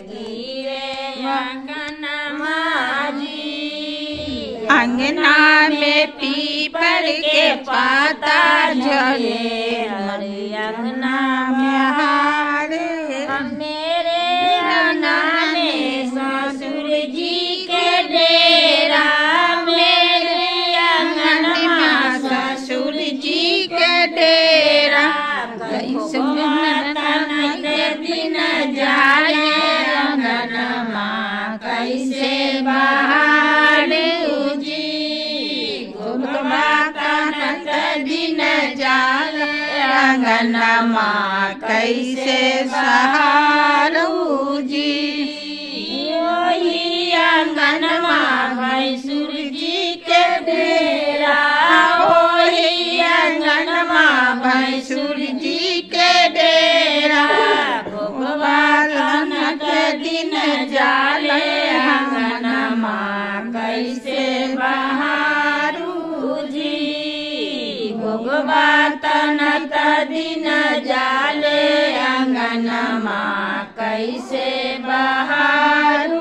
गिरे अंगनमा जी अंगना में पीपर के पाता झरे अंगना में हारे मेरे अंगना में ससुर जी के डेरा मेरे अंगना ससुर जी के डेरा कैसे के दिन जाए अंगनमा कैसे बाहर उजी माता दिन जाल अंगनमा कैसे सहारू जी ओही अंगनमा भैंसुर जी के डेरा ओही अंगनमा भैंसुर जी के डेरा गोपालन के दिन जाले अंगनमा कैसे बहारू जी भगवातन दिन जाले अंगनमा कैसे बहारू